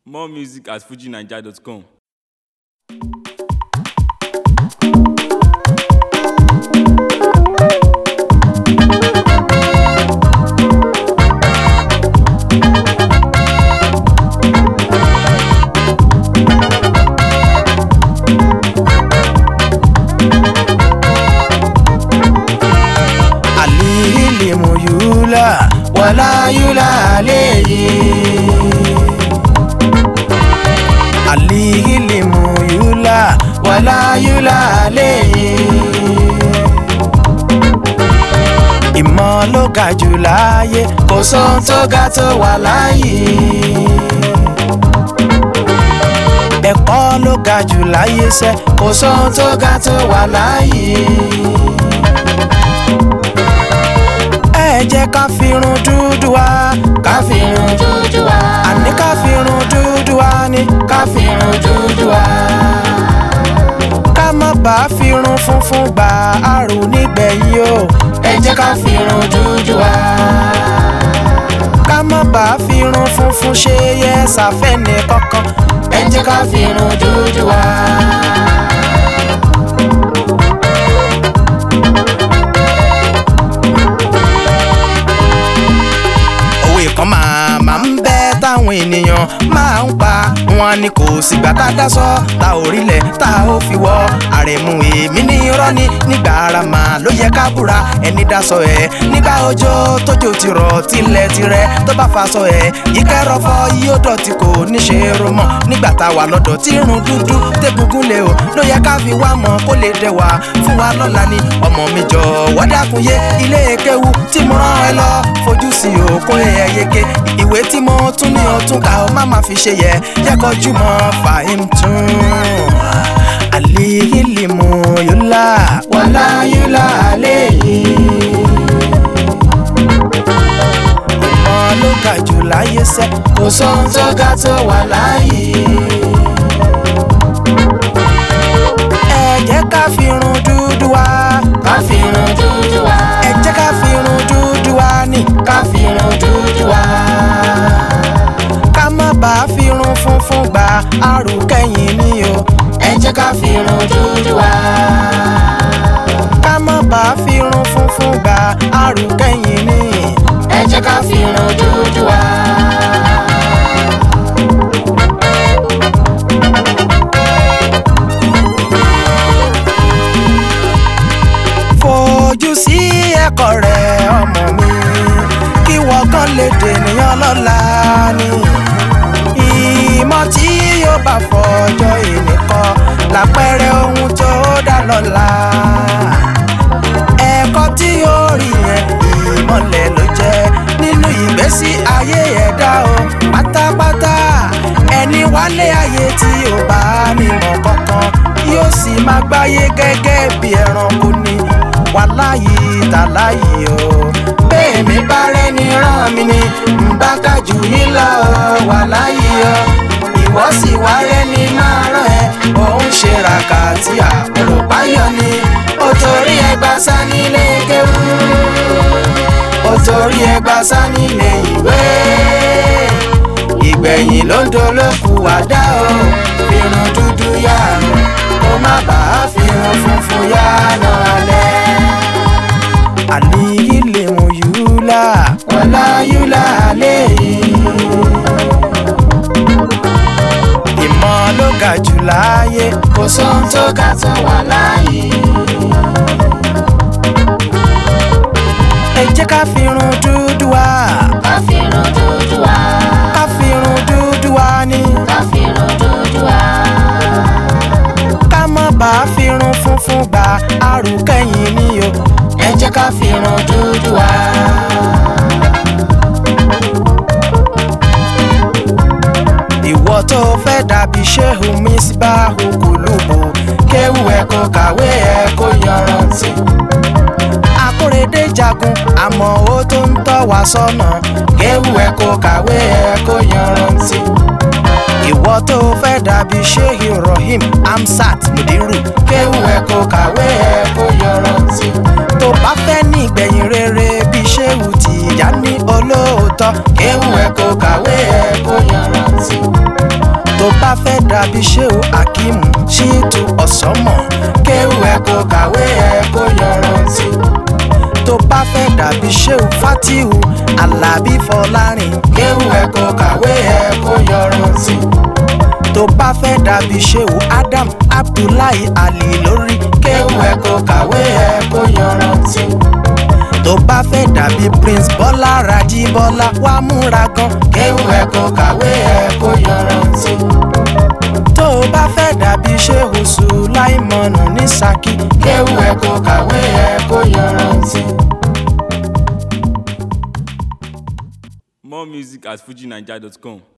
More music at fujinaija.com. alihilimu yula wala yula aleyi alihilimu yula wala yula aleyi ìmọ̀ ló ga jù láyé kò sóhun tó ga tó wà láyé ẹ̀kọ́ ló ga jù láyé sẹ́ kò sóhun tó ga tó wà láyé. ẹ jẹ́ ká firun dúdú wa ká firun dúdú wa àní ká firun dúdú wa ní ká firun dúdú wa. ká má bàa firun funfun gbà àrùn nígbẹ̀yìn o ẹ jẹ́ ká firun dúdú wa. ká má bàa firun funfun ṣe yẹ ṣàfẹ́ni kankan ẹ jẹ́ ká firun dúdú wa. òwe kan máa máa ń bẹ táwọn ènìyàn máa ń pa wọn ni kò sígbà tá a dá sọ tá ò rílẹ̀ tá a ó fi wọ́ àrẹ̀mú èmi ní irọ́ ni nígbà ara mà ló yẹ ká búra ẹni dá sọ ẹ̀ nígbà òjò tójò ti rọ̀ tilẹ̀ tirẹ̀ tó bá fa sọ ẹ̀ yíkẹ́ rọ́fọ́ yóò dọ̀tí kò ní ṣe é ro mọ́ nígbà tá a wà lọ́dọ̀ tí irun dúdú tẹ́gungun lé o ló yẹ ká fi wá mọ́ kó lè dẹ̀ wá fún wa lọ́la ni ọmọ mi jọ wọ́dàkùn yé ilé kéwu tí mo rán ẹ lọ fojú sí òkun ẹ̀yẹ yege ìwé tí mo tún ní ọtún ká o má má fi ṣe yẹ yẹ kọjú mọ́ fàáhìm tún. àlìhìlìmù yúlá wàlá yúlá àléyìí. ìmọ̀ ló ga jù láyé sẹ́ kò sóhun tó ga tó wà láyé. ẹ jẹ́ ká fi irun dúdú wá. ká fi irun dúdú wá. ẹ jẹ́ ká fi irun dúdú wá ní. ká fi irun dúdú wá. ká má bàa fi irun funfun gbà àrùkẹ́yìn ni o. ẹ jẹ́ ká fi irun dúdú wá. ká má bàa fi irun funfun gbà àrùkẹ́yìn ni. ẹ jẹ́ ká fi irun dúdú wá. fojú sí ẹ̀kọ́ rẹ̀ ọmọ mi kí wọ́n kàn lè dènìyàn lọ́la ni ìmọ̀ tí yóò bá fọjọ́ ìnìkan lápẹẹrẹ ohun tó dá lọ́la ẹ̀kọ́ tí yóò rí yẹn ìmọ̀lẹ̀ ló jẹ́ nínú ìgbésí ayé ẹ̀dá o pátápátá ẹni wálé ayé tí ò bá nímọ̀ kankan yóò sì máa gbáyé gẹ́gẹ́ bí ẹranko ni wàláyé tàláyé o bẹ́ẹ̀ mi bá rẹ́ni rán mi ni ń bá kájú yín lọ wàláyé o ìwọ sì wá rẹ́ni máa rán ẹ òun ṣe ràkàtì àpòròpáyọ ni ó torí ẹgbà sá nílé kéwú ó torí ẹgbà sá nílé ìwé ìgbẹ̀yìn ló ń dolóku àdá o irun dúdú yánu kó má bàa fi irun funfun yánu alẹ́ alihilimu yula wala yula aleyi. ìmọ̀ ló ga jù láyé kò sóhun tó ga tó wà láyé. ẹ jẹ́ ká fi irun dúdú wá. ká fi irun dúdú wá. ká fi irun dúdú wá ní. ká fi irun dúdú wá. ká má bàa fi irun funfun gbà àrùkẹ́yìn ni o. ẹ jẹ́ ká fi irun dúdú wá. ìwọ tó fẹ́ dàbí ṣéhùn mísíbáhù kùlùbù kéwù ẹ̀ kó kàwé ẹ̀ kó yanrantí. akórèdé jagun àmọ́ ó tó ń tọ́ wa sọ́nà kéwù ẹ̀ kó kàwé ẹ̀ kó yanrantí. ìwọ tó fẹ́ dàbí sheikh ibrahim amsat mudiru kéwù ẹ̀ kó kàwé ẹ̀ kó yanrantí. tó bá fẹ́ ní ìgbẹ̀yìn rere bí shehu tìjà ní olóòótọ́ kéwù ẹ̀ kó kàwé ẹ̀ kó yanrantí. tó bá fẹ́ dàbí ṣéwù akíìmù ṣíìtù ọ̀sánmọ̀ kéwù ẹ̀ kó kàwé ẹ̀ kó yọrantí tó bá fẹ́ dàbí ṣéwù fatihu alábí fọlárin kéwù ẹ̀ kó kàwé ẹ̀ kó yọrantí tó bá fẹ́ dàbí ṣéwù adam abdullahi ali lórí kéwù ẹ̀ kó kàwé ẹ̀ kó yọrantí tó bá fẹ́ dàbí prince bọ́lá rají bọ́lá wá múra gan kéwù ẹ̀ kó kàwé ẹ̀ kó yọrantí tó o bá fẹ́ dàbí ṣéhù sùláìmọ̀nù ní saki kéwù ẹ̀ kó kàwé ẹ̀ kó yọrantí. More music at fujinaija.com.